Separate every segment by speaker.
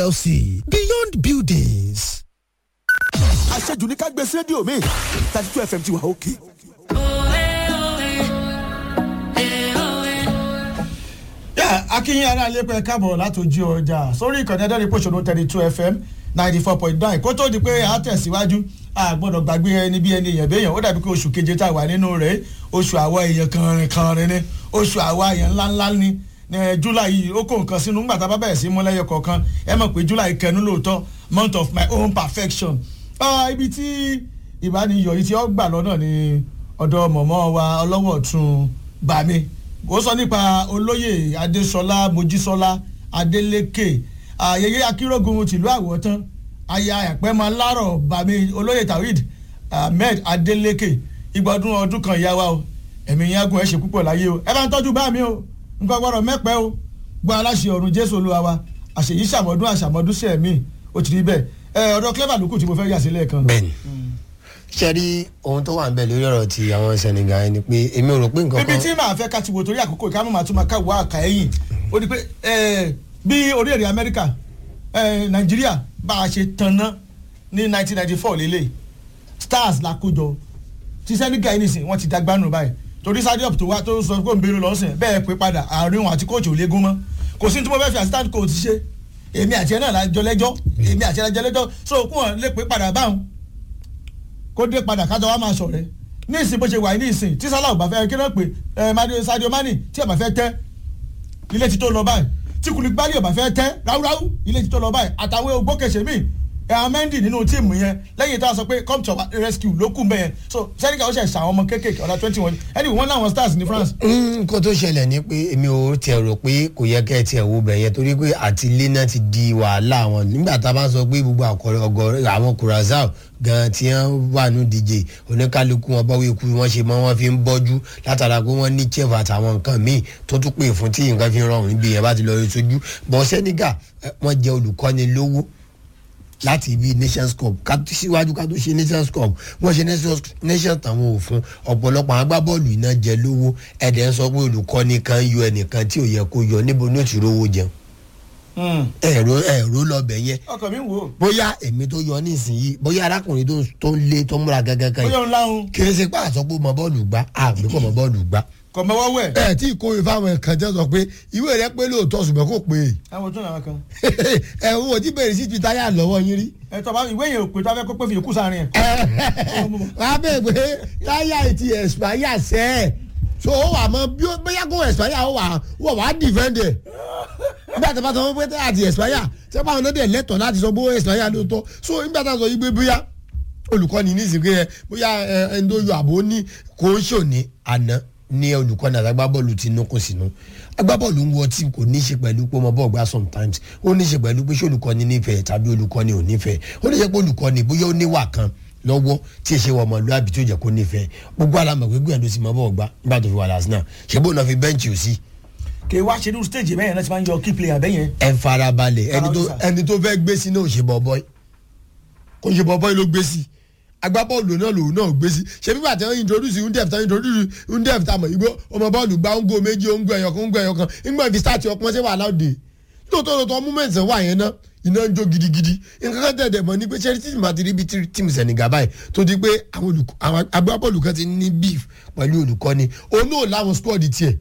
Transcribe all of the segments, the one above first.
Speaker 1: LC Beyond Buildings.
Speaker 2: àṣejù ní ká gbé sí rédíò mi thirty two fm ti wà òkè.
Speaker 3: yà akínyìn ará ilé pẹ́ káàbọ̀ látòjú ọjà sórí ìkànnì ẹ̀dẹ́rìn pòṣónú thirty two fm ninety four point nine kó tó di pé a tẹ̀síwájú a gbọ́dọ̀ gbàgbé ẹni bí ẹni èèyàn béèyàn ó dàbí pé oṣù keje tá a wà nínú rẹ̀ oṣù àwa èèyàn kanrin kanrin ni oṣù àwa èèyàn ńláńlá ni ní july yìí ó kó nǹkan sínú ńgbà tá a bá bẹ̀rẹ̀ sí múlẹ́yọ kọ̀ọ̀kan ẹ mọ̀ pé july kẹnu lóòótọ́ month of my own perfection ibi tí ìbániyọ̀ yìí tí ó gbà lọ́nà ni ọ̀dọ̀ mọ̀mọ́ wa ọlọ́wọ́ ọ̀tún bàmí ó sọ nípa olóyè adéṣọlá mojísọlá adélékè ayẹyẹ akérògùn tìlú àwọ̀tán aya àpẹ́mọ alárọ̀ bàmí olóyè tawhid ahmed adélékè ìgbọ̀dún ọdún kan ìyá wa o ẹ̀mí yẹn gùn ẹ̀ ṣe púpọ̀ láyé o ẹ bá ń tọ́jú bá mi o nǹkan gbọ́dọ̀ mẹ́pẹ́ o gbọ́ aláṣẹ ọ̀run jésù olúwa wa àṣeyí ṣàmọ́dún àṣàmọ́dún sí ẹ̀mí ó ti rí bẹ́ẹ̀ ẹ ọ̀dọ̀ clever lókù tí mo fẹ́ yà sílẹ̀ kan.
Speaker 4: bẹ́ẹ̀ni ṣe rí ohun tó wà ń bẹ lórí ọ̀rọ̀ ti àwọn senegal ni pé èmi ò rò pé nǹkan
Speaker 3: ibi
Speaker 4: kan
Speaker 3: tí màá fẹ́ ká ti wò torí àkókò ìka mọ̀ máa tún máa ká wá àkà ẹ̀yìn ó di pé ẹ, bí orílẹ̀-èdè amẹ́ríkà ẹ, nàìjíríà bá a ṣe tanná ní 1994 lélẹ̀ stars la kójọ ti senegal yìí nìsín wọ́n ti dagbánu báyìí torí sadiop tó wá tó sọ pé òǹbẹ̀rù lọ́sìn bẹ́ẹ̀ pé padà àárín òun àti kóòtù ò lé gún mọ́ kò sí ní tí mo fẹ́ fi assistant coach ṣe èmi àti ẹ náà la jọ lẹ́jọ́ èmi àti ẹ la jọ lẹ́jọ́ so kún wọn lè pé padà báwọn kó dé padà kájọ wa máa sọ̀rẹ́ ní ìsìn bó ṣe wà ní ìsìn tí sálà ò bá fẹ́ kí náà pé ẹ Madio- Sadio Mane tí ò bá fẹ́ tẹ́ ilé tí tó lọ báyìí tí Koulibaly ò bá fẹ́ tẹ́ ráúráú ilé tí tó lọ báyìí àtàwọn ògbókèṣe míì ẹ̀ Mendy nínú tíìmù yẹn lẹ́yìn tó a sọ pé come to our rescue ló kù mẹ́yẹn so sẹ́ríkà ó ṣe ṣàwọn ọmọ kéékèèké ọ̀dà twenty one anyway wọ́n láwọn stars ní France.
Speaker 4: nǹkan tó ṣẹlẹ̀ ni pé èmi ò tiẹ̀ rò pé kò yẹ kẹ́ ẹ tiẹ̀ wo bẹ̀ yẹn torí pé àti ilé náà ti di wàhálà wọn nígbà tá a bá sọ pé gbogbo àkọrẹ ọgọrẹ àwọn Curaçao gan tí wọ́n wà ní díje oníkálukú wọn bọ́wọ́ ikú wọn ṣe mọ́ wọn fi ń bọ́jú látara pé wọ́n ní chef àtàwọn nǹkan míì tó tún pè fún tí nǹkan fi ń rọrùn níbi yẹn bá ti lọ rí sojú bọ́ Senegal eh, wọ́n jẹ́ olùkọ́ni lówó láti ibi nations cup ká tó síwájú ká tó ṣe nations cup wọ́n ṣe nations nations tàwọn ò fún ọ̀pọ̀lọpọ̀ àwọn agbábọ́ọ̀lù iná jẹ lówó ẹ̀dẹ̀ ń sọ pé olùkọ́ni kan yọ ẹnìkan tí ò yẹ kó yọ níbo ní òtún rówó jẹun ẹ̀rọ ẹ̀rọ lọ́bẹ̀ yẹn
Speaker 3: ọkàn mi ń wò ó
Speaker 4: bóyá èmi tó yọ nísìnyí bóyá arákùnrin tó tó ń lé tó ń múra gángan kan
Speaker 3: bóyá
Speaker 4: yìí
Speaker 3: òun láhùn
Speaker 4: kì í ṣe pé àsọ pé mọ bọ́ọ̀lù gbá àgbẹ̀ kò mọ bọ́ọ̀lù gbá.
Speaker 3: kò mọ́wọ́ wẹ̀
Speaker 4: ẹ tí kò rí fáwọn ẹ̀kan jẹ́ sọ pé ìwé rẹ pé lóòótọ́ ṣùgbọ́n kò pé
Speaker 3: àwọn ojú àwọn kan
Speaker 4: ẹ̀hún ò tí bẹ̀rẹ̀ sí ti táyà lọ́wọ́ yín rí.
Speaker 3: ẹ̀ tọ́ bá ìwé yẹn ò pé tó a fẹ́ kó pé fi yòókù sáárín ẹ̀.
Speaker 4: wàá bẹ̀ pé táyà ti expire sẹ́ ẹ̀ so ó wà mọ bí ó bóyá kó expire ó wà wọ́n wà á defend ẹ̀ nígbà tó bá sọ pé táyà ti expire ṣé báwọn náà dẹ̀ lẹ́tọ̀ọ́ láti sọ bó expire lóòótọ́ so nígbà tá a sọ yí pé bóyá olùkọ́ni ní ìsìnkú yẹn bóyá ẹ, ẹni tó yọ àbò ní kò ń ṣòní àná ní olùkọ́ni àti agbábọ́ọ̀lù ti nú kò sínú agbábọ́ọ̀lù ń wọ tí kò ní í ṣe pẹ̀lú pé ọmọ bọ́ọ̀ gbá sometimes ó ní í ṣe pẹ̀lú pé ṣé olùkọ́ni nífẹ̀ẹ́ tàbí olùkọ́ni ò nífẹ̀ẹ́ ó ní í ṣe pé olùkọ́ni bóyá ó níwà kan lọ́wọ́ tí èṣe wọ ọmọlúwàbí tí ó jẹ́ kó nífẹ̀ẹ́ gbogbo alamọ̀ pé gbìyànjú sí mọ́ bọ́ọ̀ gbá nígbà tó fi wà lásìnà ṣé bóun náà fi bẹ́ǹchì ò sí
Speaker 3: kì í wá ṣe ní stage bẹ́yẹn náà ti máa ń yọ key player bẹ́yẹn.
Speaker 4: ẹ farabalẹ̀ ẹni tó
Speaker 3: Farabalẹ̀.
Speaker 4: ẹni tó fẹ́ gbé sí náà ò ṣe bọ́ọ̀bọ́ì kò ṣe bọ́ọ̀bọ́ì ló gbé sí agbábọ́ọ̀lù náà lòun náà gbé sí ṣé bí bàtẹ́ introduce undef tán introduce undef tán mọ̀ igbó ọmọ bọ́ọ̀lù gba ń go méjì ó ń gbọ́ ẹ̀yọ̀ kan ń gbọ́ ẹ̀yọ̀ kan ńgbọ́n fi start ọpọ́n ṣé wà láòdì lóòótọ́ lóòótọ́ moment wà yẹn náà iná ń jó gidigidi nǹkan kan tẹ̀dẹ̀ mọ́ ni pé ṣẹ́rí tìmọ̀ àti ríbi tíìmù Senegal báyìí tó di pé àwọn olùkọ́- àwọn agbábọ́ọ̀lù kan ti ní beef pẹ̀lú olùkọ́ni òun náà láwọn squad tiẹ̀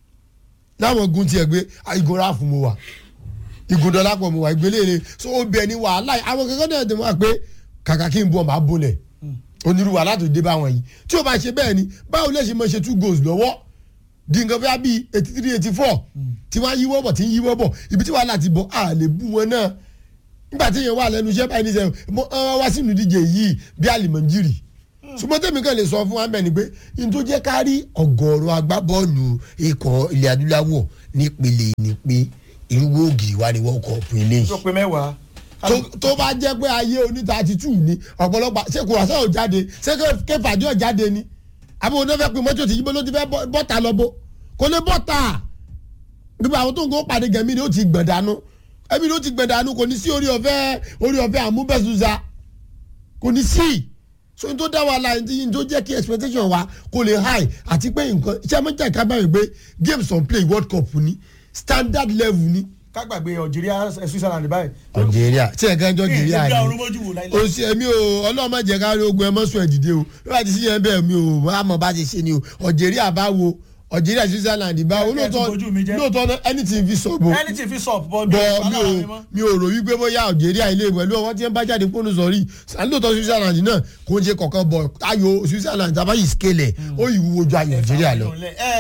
Speaker 4: láwọn gun tiẹ̀ gbé igun ráàfù mo wà igun dọ́lápọ̀ mo wà ìgbélére so ó bẹ̀ ní wàhálà yìí. àwọn kankan náà ti mọ̀ pé kàkà kí n bọ̀ máa bolẹ̀ onírú wàhálà tó dé bá wọn yìí tí o bá ṣe bẹ́ẹ̀ ni báwo lè ṣe máa ṣe two goals lọ́wọ́ di nǹkan bóyá bíi eighty three eighty four tí wọ́n á yíwọ́ bọ̀ tí ń yíwọ́ bọ̀ ibi tí wàhálà ti bọ̀ á lè bú wọn náà nígbà tí yẹn wà lẹ́nu iṣẹ́ báyìí níṣẹ́ mo ọ wá sínú díje yìí bí àlìmọ̀jìrì ṣùgbọ́n tèmi kan lè sọ fún wa mẹ́ni pé n tó jẹ́ ká rí ọ̀gọ̀ọ̀rọ̀ agbábọ́ọ̀lù ikọ̀ ilẹ̀ adúláwọ̀ nípele ni pé irúgbó ògiri wa ni wọ́n kọ̀ fún ilé
Speaker 3: tó
Speaker 4: yìí
Speaker 3: pé mẹ́wàá.
Speaker 4: tó- tó bá jẹ́ pé ayé oníta ti tù ní ọ̀pọ̀lọpọ̀ ṣé kùrọ̀sẹ́ ò jáde ṣé kéfàdé ò jáde ni àbí wọn fẹ́ pé mọ́tò tí yíbo ló ti fẹ́ bọ́- bọ́ta lọ́bọ̀ kò lè bọ́ta gbogbo àwọn tó ń kó pàdé gẹ̀mí ni ó ti gbọ̀n dànù ẹbí ni ó ti gbọ̀n dànù kò ní sí orí ọ̀fẹ́ orí ọ̀fẹ́ àmúbẹ̀sùsà kò ní sí so n tó dá wa la n tó jẹ́ kí expectation wa kò lè high àti pé nǹkan iṣẹ́ mẹ́ta ìka báyìí pé games on play world cup ni standard level ni
Speaker 3: kágbàgbé algeria eh, switzerland báyìí.
Speaker 4: algeria tí ẹ̀ kan jọ algeria
Speaker 3: ìgbà
Speaker 4: ni
Speaker 3: ọ̀run mójú wò láìláì.
Speaker 4: o ṣe mi o ọlọ́mọ jẹ́ ká rí ogun ẹ mọ́ sùn ẹ̀ dìde o bí wàá ti sí yẹn bẹ́ẹ̀ mi o wàá mọ̀ bá ti ṣe ni o algeria bá wo algeria switzerland bá wo
Speaker 3: Ẹ ti bojú mi jẹ́.
Speaker 4: lóòótọ́ lóòótọ́ anything fi sọ bo
Speaker 3: anything fi sọ bọ́
Speaker 4: bọ mi ò mi ò rò wípé bóyá algeria ilé pẹ̀lú ọwọ́ tí wọ́n bá jáde kónú sọ̀rí lóòótọ́ switzerland náà kò ń ṣe kọ̀ọ̀kan bọ̀ ayò switzerland tàbá yìí scale ẹ̀ ó yìí wúwo ju ayò algeria lọ.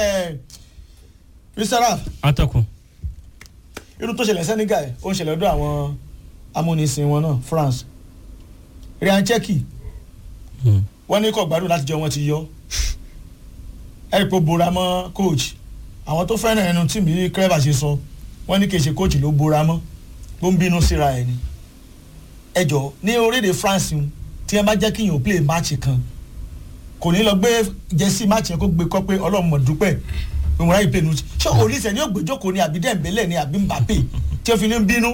Speaker 3: mr raf
Speaker 5: atọ́kùn
Speaker 3: irú tó ṣẹlẹ̀ senegal ó ń ṣẹlẹ̀ ọdún àwọn amúnisìn wọn náà france ryan cheki wọ́n ní kọ̀ gbádùn láti jọ wọn ti yọ ẹ̀rì pé ó bora mọ́ coach àwọn tó fẹ́ràn ẹnu tí mi clever ṣe sọ wọ́n ní kì í ṣe coach ló bora mọ́ ló ń bínú síra ẹ̀ ni ẹ jọ ní orílẹ̀-èdè france ń, tí wọ́n bá jẹ́ kíyàn play match kan kò ní lọ gbé jẹ́sí match yẹn kó gbé kọ́ pé ọlọ́run mọ̀ dúpẹ́ ìwọ̀n ráyè play nu ṣé olùsẹ̀ ni yóò gbèjókòó ni àbí dẹ́mbẹ́lẹ̀ ni àbí mbappe tí ó fi ní bínú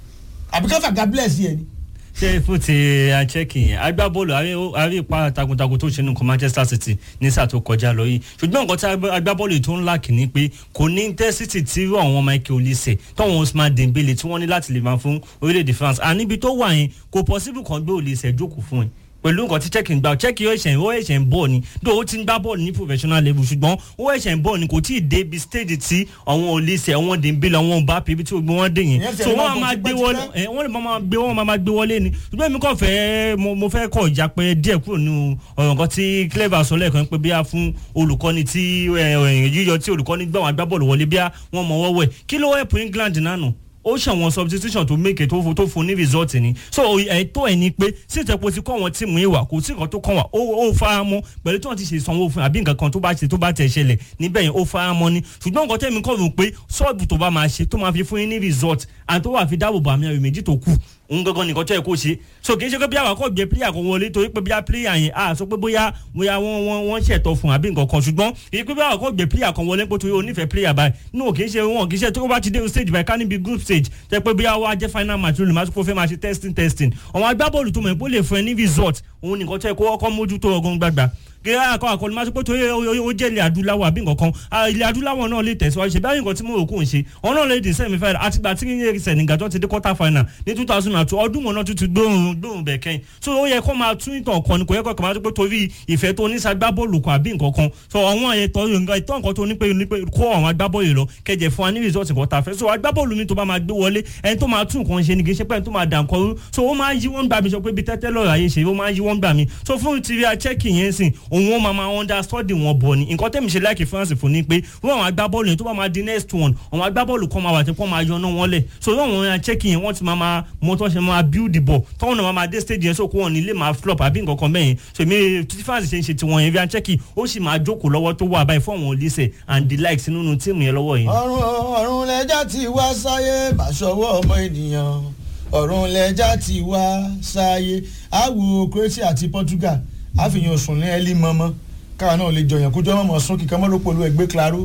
Speaker 3: àbí káfà gabless yẹn ni
Speaker 5: ṣé fún ti àchẹ́kì yẹn agbábọ́ọ̀lù àrí- àrí ipa takuntakun tó ṣe nǹkan manchester city ní sáà tó kọjá lọ yìí ṣùgbọ́n nǹkan tí agbá- agbábọ́ọ̀lù tó ń là kìíní pé kò ní intensity tí irú àwọn michael olise tọ́wọ́n usman dembele tí wọ́n ní láti lè máa fún orílẹ̀-èdè france àníbi tó wà yẹn kò possible kan gbé olise jókòó fún ẹ pẹ̀lú nǹkan tí chẹ́kì ń gbà chẹ́kì ó ẹ̀ṣẹ̀ ó ẹ̀ṣẹ̀ ń bọ̀ ni dó ó ti ń gbá bọ́ọ̀lù ní professional level ṣùgbọ́n ó ẹ̀ṣẹ̀ ń bọ̀ ni kò tí ì dé ibi stage tí àwọn olise àwọn dembele àwọn mbappe ibi tí gbogbo wọn dé yẹn
Speaker 3: Ìyẹn ti
Speaker 5: so
Speaker 3: ẹ̀
Speaker 5: wọ́n
Speaker 3: máa
Speaker 5: á máa
Speaker 3: gùn
Speaker 5: gbé
Speaker 3: tipẹ́tipẹ́.
Speaker 5: wọlé ẹ wọ́n lè máa gbé wọ́n máa gbé wọlé ni ṣùgbọ́n èmi kàn fẹ́ mo mo fẹ́ kọ̀ ìjàpẹ́ díẹ̀ kúrò nínú ọ̀rọ̀ nǹkan tí clever sọ lẹ́ẹ̀kan pé bíyà fún olùkọ́ni tí ẹ, ẹ, yíyọ tí olùkọ́ni gbà wọn agbábọ́ọ̀lù wọlé bíyà wọ́n mọ̀ wọ́wọ́ ẹ̀ kí ló help England náà ó ṣàwọn substitution tó make tó fún tó fún ní result ni so ẹ̀tọ́ ẹ̀ ni pé sèǹtẹ̀pọ̀ ti kọ́ àwọn tíìmù yìí wà kò sí nǹkan tó kàn wá ó ó fara mọ́ pẹ̀lú tí wọ́n ti ṣe sanwó fún àbí nǹkan kan tó bá ṣe tó bá tẹ̀ ṣẹlẹ̀ níbẹ̀ yẹn ó fara mọ́ ni ṣùgbọ́n nǹkan tẹ̀mí kọ̀ rò pé sọ́ọ̀bù tó bá máa ṣe tó máa fi fún yín ní result àti tó wà fi dáàbò bo àmì ayò méjì tó kù òun gangan nìkan tó yẹ kó ṣe so kì í ṣe pé bí àwọn akọ gbé player kan wọlé torí pé bí a player yẹn a sọ pé bóyá bóyá wọn wọn wọn ṣètò fún àbí nǹkan kan ṣùgbọ́n èyí pé bí àwọn akọ gbé player kan wọlé pé torí onífẹ̀ẹ́ player báyìí no kì í ṣe wọn kì í ṣe tó bá ti dé stage báyìí ká níbi group stage tẹ pé bí àwọn ajẹ́ final match ló lè máa kó fẹ́ máa ṣe testing testing àwọn agbábọ́ọ̀lù tó mọ̀ pé ó lè fún ẹ ní result òun nìkan tó yẹ kó ọkọ̀ mójútó ọgọ́n gbàgbà gẹ́gẹ́ àkọ́ àkọlù máa sọ pé torí ó jẹ́ ilẹ̀ adúláwọ̀ àbí nǹkan kan Ah, ilẹ̀ adúláwọ̀ náà lè tẹ̀síwájú ṣe báyìí nǹkan tí mo rò kó ń ṣe ọ̀hún náà lè dé semi final àtìgbà tí yíyẹ Senegal tó ti dé quarter final ní two thousand and two ọdún wọn náà tún ti gbóhùn gbóhùn bẹ̀ kẹ́yìn so ó yẹ kó máa tún ìtàn kan ni kò yẹ kó kàn máa sọ pé torí ìfẹ́ tó ní sagbábọ́ọ̀lù kan àbí nǹkan kan so àwọn ẹ̀tọ́ nǹkan ìtọ́ nǹkan tó ní pé ní pé kó àwọn agbábọ́ọ̀lù lọ kẹjẹ fún wa ní result nǹkan tá a fẹ́ so agbábọ́ọ̀lù mi tó bá máa gbé wọlé ẹni tó máa tún nǹkan ṣe ni kì í ṣe pé ẹni tó máa dà nǹkan rú so ó máa ń yí wọ́n gbà mí sọ pé bí tẹ́tẹ́ lọ́ọ̀rọ̀ ayé ṣe ó máa ń yí wọ́n gbà mí so fún tìrì achẹ́kì yẹn sìn òun ó máa máa understudy wọn bọ̀ ni nǹkan tẹ́mi ṣe láìkì France fún ni pé wọ́n àwọn agbábọ́ọ̀lù yẹn tó bá máa di next one àwọn agbábọ́ọ̀lù kan máa wà tí wọ́n máa yọ náà wọ́n lẹ̀ so wọ́n àwọn achẹ́kì yẹn wọ́n ti máa máa mọ tó ṣe máa build bọ̀ tọ́wọ́n náà máa máa dé stage yẹn so kó wọn nílé máa flop àbí nǹkan kan bẹ́yẹn so èmi tí France ṣe ń ṣe tiwọn yẹn bí achẹ́kì ó sì máa jókòó lọ́wọ́ tó wà báyìí fún àwọn olùsẹ̀ and the likes nínú tíìmù yẹn lọ́wọ́ yẹn.
Speaker 3: ọ̀run ọ̀run lẹ́jà ti wá sáyé bàṣọwọ́ ọmọ ènìyàn ọ̀run lẹ́jà ti wá sáyé àwò Croatia àti Portugal àfihàn sùn ní ẹlí mọ́mọ́ káwa náà lè jọyàn kójọ́ mọ́mọ́ sún kíkan mọ́ ló polú ẹgbẹ́ claro.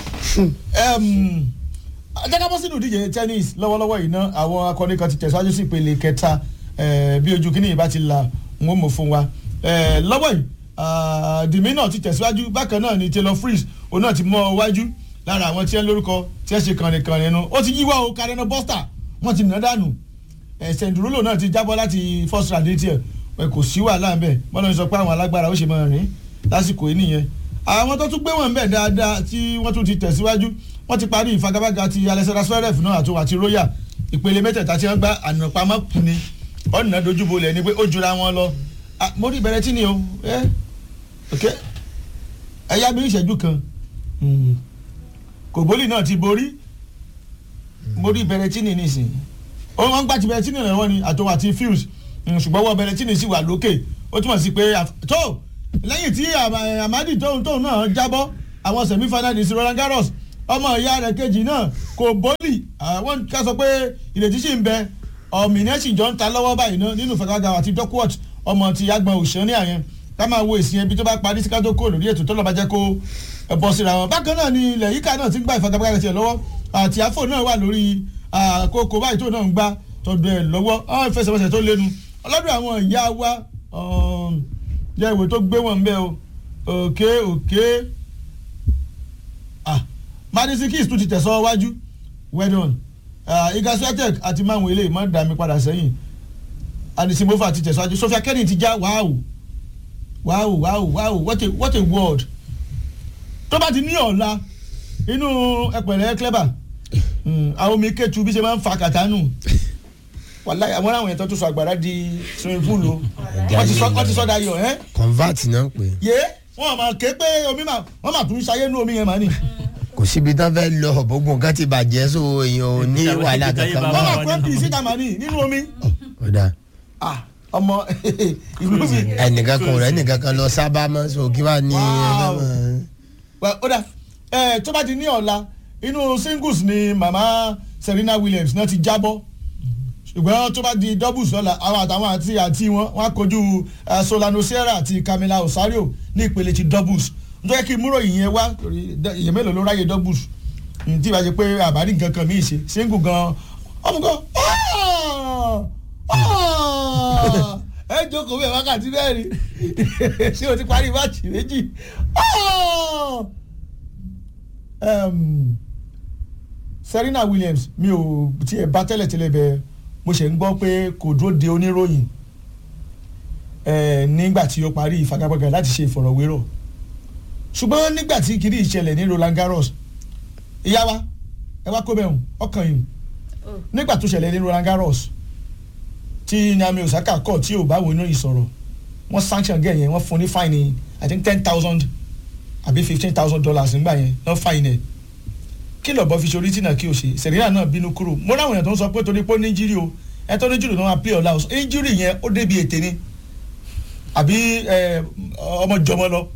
Speaker 3: ajẹ́kábọ́ sínú ìdíje tennis lọ́wọ́lọ́wọ́ yìí náà àwọn akọni kan ti tẹ̀síwájú sí ìpele kẹta eh, bí ojú kínní yìí bá ti la ń mọ̀ fún wa Eh, lọ́wọ́ yìí ah, dìmí náà ti tẹ̀síwájú bákan náà ni Taylor Fritz òun náà ti mọ́ ọ wájú lára àwọn tí ẹ lórúkọ tí ẹ ṣe kànrìnkànrìn nu ó ti yíwá o Karen Buster wọ́n ti nà dànù ẹ̀sẹ̀ ìdúrólò náà ti jábọ́ láti first round ní tiẹ̀ ẹ kò sí wàhálà ń bẹ̀ bọ́lá ń sọ pé àwọn alágbára ó ṣe máa rìn lásìkò yìí nìyẹn àwọn tó tún gbé wọn bẹ̀ dáadáa tí wọ́n tún ti tẹ̀síwájú wọ́n ti parí ìfagagbága ti Alexander Zverev náà àti àti Royal ìpele mẹ́tẹ̀ẹ̀ta tí wọ́n gbá ànàpamọ́ kù ni ọ̀nà dojúbolẹ̀ ni pé ó jura wọn lọ Ah, mo rí ìbẹ̀rẹ̀ tí ni o ẹ ok ẹ yá mi ìṣẹ́jú kan Mm. kòbólì náà ti borí mo rí ìbẹ̀rẹ̀ tí ni nísìnyí ó wọ́n gbà tí bẹ̀rẹ̀ tí ni rẹ̀ wọ́n ni àtọwọ́ àti fuse Mm, ṣùgbọ́n wọ́n bẹ̀rẹ̀ tí ni sì wà lókè ó túmọ̀ sí pé àf- tó lẹ́yìn tí Ama- Amadi tóun tóun náà jábọ́ àwọn semi finalist Roland Garros ọmọ ìyá rẹ̀ kejì náà kòbólì àwọn ká sọ pé ìrètí sì ń bẹ ọ̀mìnẹ́sì jọ ń ta lọ́wọ́ báyìí náà nínú fagaga àti Duckworth ọmọ ti agbọn òṣèré àyẹn ká máa wo èsì ẹbí tó bá parí sí ká tó kó lórí ètò tó lọ́ọ́ bá jẹ́ kó ẹ bọ́ síra wọn. bákan náà ni ilẹ̀ yíká náà ti ń gba ìfagagbága tiẹ̀ lọ́wọ́ àti àfò náà wà lórí àkókò báyìí tó náà ń gbá tọdọ ẹ̀ lọ́wọ́ àwọn ìfẹsẹ̀wọnsẹ̀ tó lénu ọlọ́dún àwọn ìyá wa jẹ́ ìwé tó gbé wọn bẹ́ẹ̀ o òkè òkè Madison Keys tún ti tẹ̀sọ́ wájú well done iga swiatek àti máwọn eléyìí má dà mí padà sẹ́yìn adisimova ti tẹ̀síwájú sofia kenny ti já wáwù wáwù wáwù wáwù what a what a word tó bá ti ní ọ̀la inú ẹ̀pẹ̀rẹ̀ clever Mm, àwọn omi kẹ́tù bí ṣe máa ń fa kàtánù wàláyé àwọn àwọn èèyàn tó tún sọ àgbàrá di swimming pool o wọ́n ti sọ wọ́n ti sọ dayọ̀ ẹ́
Speaker 4: convert náà ń pè é.
Speaker 3: yé wọ́n máa ké pé omi máa wọ́n máa tún ṣayé nú omi yẹn máa ní.
Speaker 4: kò síbi tán fẹ́ lọ gbogbo nǹkan ti bàjẹ́ so èèyàn ò ní wàhálà kankan
Speaker 3: wọ́n
Speaker 4: mọ́.
Speaker 3: máa kó mp síta máa ní nínú omi.
Speaker 4: ọ̀dà
Speaker 3: Ah, ọmọ ìlú mi.
Speaker 4: ẹnìkan kan rẹ̀ ẹnìkan kan lọ sábà mọ́ so kí wàá ní
Speaker 3: Wow.
Speaker 4: ẹgbẹ́
Speaker 3: Well, ó dà ẹ tó bá ti ní ọ̀la inú singles ni mama Serena Williams náà ti jábọ́ ṣùgbọ́n tó bá di doubles lọ́la àwọn àtàwọn àti àti wọn wọn á kojú eh, Solano Sierra àti Camila Osario ní ìpele ti doubles nítorí kí múrò ìyẹn wá torí dẹ- ìyẹn mélòó ló ráyè doubles Mm, tí ìbá ṣe pé àbárí nǹkan kan míì ṣe single gan ọmọ gan ẹ jókòó bẹ́ẹ̀ wákàtí mẹ́rin ṣé o ti parí máàcì méjì um, Serena Williams mi ò tiẹ̀ bá tẹ́lẹ̀tẹ́lẹ̀ bẹ́ẹ̀ mo ṣe ń gbọ́ pé kò dúró de oníròyìn eh, nígbà tí ó parí ìfagagbága láti ṣe ìfọ̀rọ̀wérọ̀ ṣùgbọ́n nígbà tí kìíní ìṣẹ̀lẹ̀ ní Roland Garros ìyá wa ẹ wá kó bẹ́ẹ̀ hùn ọkàn yìí nígbà tó ṣẹlẹ̀ ní Roland Garros tí Naomi Osaka kọ̀ tí ò bá wo inú ìsọ̀rọ̀ wọ́n sanction gẹ̀ yẹn wọ́n fún ní fine I think ten thousand àbí fifteen thousand dollars nígbà yẹn wọ́n fine ẹ̀ kí lọ́bọ̀ fi ṣorí tìǹà kí o ṣe Serena náà bínú kúrò mo ráwọn èèyàn tó ń sọ pé torí pé ó ní injury o ẹ tó ní injury náà máa play ọ̀la o injury yẹn ó débi ètè ni àbí ẹ, ọmọ jọmọ lọ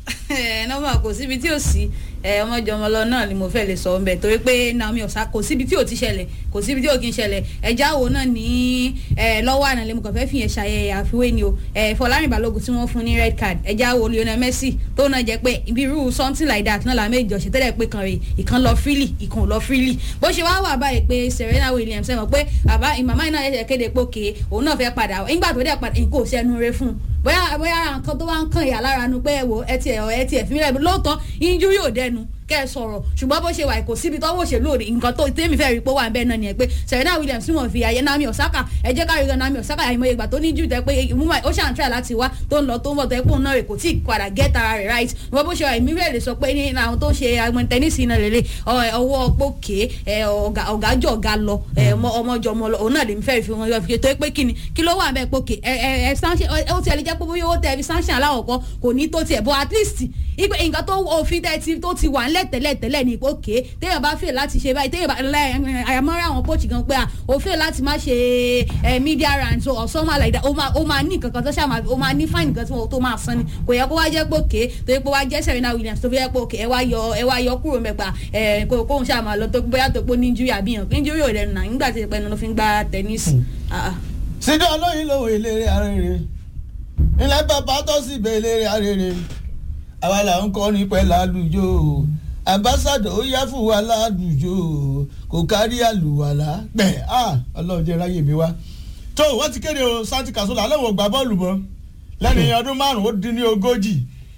Speaker 6: ẹ nọ́mbà kò síbi tí ò sí ẹ ọmọjọmọlọ náà ni mo fẹ́ lè sọ ọ́nbẹ torí pé Naomi Osaka kò síbi tí ò ti ṣẹlẹ̀ kò síbi tí ò kí ń ṣẹlẹ̀ ẹja wo náà ní ẹ lọ́wọ́ àná lè mo kàn fẹ́ fi yẹn ṣàyẹ àfiwé ni o ẹ Fọlárin Balógun tí wọ́n fún ní red card ẹja wo Lionel Messi tó náà jẹ́ pé ibi irú something like that náà làwọn méjì ọ̀sẹ̀ tẹ́lẹ̀ pé kan rè ìkan lọ freely ìkan ò lọ freely bó ṣe wá wà báyìí pé Serena Williams ẹ mọ̀ pé bàbá ìmàmá iná yẹn kéde pé òkè òun náà fẹ́ padà nígbà tó dẹ̀ padà nǹkan ò sẹ́nu re fún un bóyá bóyá ara nǹkan tó wá ń kàn yà lára nu pé ẹ wo ẹ tiẹ̀ ẹ tiẹ̀ fi mí lẹ́nu lóòótọ́ injury ò dẹnu kẹ́ ẹ sọ̀rọ̀ ṣùgbọ́n bó ṣe wà kò síbi tọ́wọ́ òṣèlú òde nǹkan tó tẹ́mi fẹ́ rí pé ó wà bẹ́ẹ̀ náà nìyẹn pé Serena Williams wọ́n fi àyè Naomi Osaka ẹ jẹ́ ká rí gan Naomi Osaka àìmọye ìgbà tó ní jù tẹ́ pé ìmúmọ̀ ó ṣàn try láti wá tó ń lọ tó ń bọ̀ tó yẹ pé òun náà rè kò tí ì padà get ara rẹ̀ right wọ́n bó ṣe wà èmi rẹ̀ lè sọ pé ní àwọn tó ń ṣe agbọn tẹ́nísì náà lélẹ̀ ọwọ́ pókè ọ̀gájọ́ ọ̀gá lọ ọmọjọ́ ọmọ lọ òun náà lè fẹ́ fi wọn yọ fi tó pé kíni kí ló wà bẹ́ẹ̀ pókè ẹ ẹ sanction ó ti ẹ lè jẹ́ pé bóyá owó tẹ fi sanction aláwọ̀kọ́ kò ní tó tiẹ̀ but at least ìgbẹ́ nǹkan tó òfin tẹ́ ti tó ti wà ńlẹ̀ tẹ́lẹ̀ tẹ́lẹ̀ ní òkè téèyàn bá fẹ́ láti ṣe báyìí téèyàn bá àyàmọ́ra àwọn coach gan pé ó fẹ́ láti má ṣe media round or something like that ó máa ó máa ní nǹkan kan tó ṣàmà ó máa ní fine nǹkan tó máa san ni kò yẹ kó wá jẹ́ pé òkè tó yẹ kó wá jẹ́ Serena Williams tó fi yẹ pé òkè ẹ wá yọ ẹ wá yọ kúrò mẹ́pa ẹ kóhun ṣàmà lọ tó bóyá tó pé ní injury àbí yàn injury ò lẹ́nu náà nígbà tí ìpẹ́nu ló fi ń gbá tennis.
Speaker 3: síjọ́ olóyin lòun ìlérè arére ilẹ̀ bàbá tó sì bẹ̀ ìlérè arére àwa là ń kọ́ ní pẹ̀lú àlùjọ ambassadọ ó yá fún wa ládùjọ kò kárí àlùwàlà gbẹ̀ á ọlọ́run jẹ́ ráyè mi wá. tó wọ́n ti kéde o santi kasola alẹ́ wò gbá bọ́ọ̀lù mọ́ lẹ́nu ọdún márùn-ún ó dín ní ogójì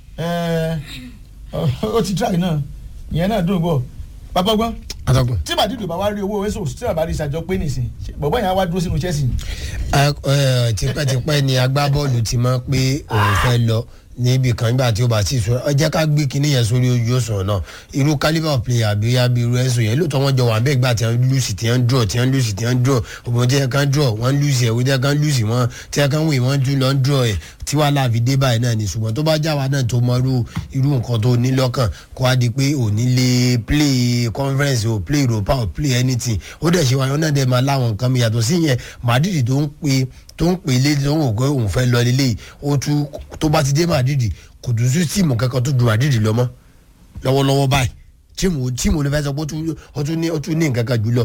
Speaker 3: ó ti tíráì náà ìyẹn náà dùn bọ̀ bàbá gbọ́n
Speaker 4: atọ́kùn.
Speaker 3: tí màdìdù bá wá rí owó èso tí àbá rí ìṣàjọ pé nìsín bọ̀bọ̀ yẹn á wá dúró sínú Chelsea.
Speaker 4: tipẹ́tipẹ́ ni agbábọ́ọ̀lù ti máa pé òun fẹ́ lọ níbi kan nígbà tí ó bá ti sọ ẹ jẹ́ ká gbé kinní yẹn sórí ojú òsàn náà irú calibre player bí abiy irú ẹ̀sùn yẹn lóòótọ́ wọ́n jọ wà bẹ́ẹ̀ gbà tí wọ́n lùsì tí wọ́n draw tí wọ́n lùsì tí wọ́n draw òbí tí wọ́n kan draw wọ́n lùsì ẹ̀ wọ́n tí wọ́n kan lùsì wọ́n tí wọ́n kan wìn wọ́n tún lọ draw ẹ̀ tí wàá láàfin dé báyìí náà ni ṣùgbọ́n tó bá já wa náà tó mọ irú irú nǹkan tó ní lọ́kàn kó wá di pé ò ní lè play conference ò play europa ò play anything ó dẹ̀ ṣe wáyé náà dẹ̀ máa láwọn nǹkan mi yàtọ̀ sí yẹn Madrid tó ń pe tó ń pè lé tó ń wò pé òun fẹ́ lọ lélẹ́yìí ó tún tó bá ti dé Madrid kò tún sí tíìmù kankan tó ju Madrid lọ mọ́ lọ́wọ́lọ́wọ́ báyìí tíìmù tíìmù ló fẹ́ sọ pé ó tún ní ó tún ní nǹkan kan jù lọ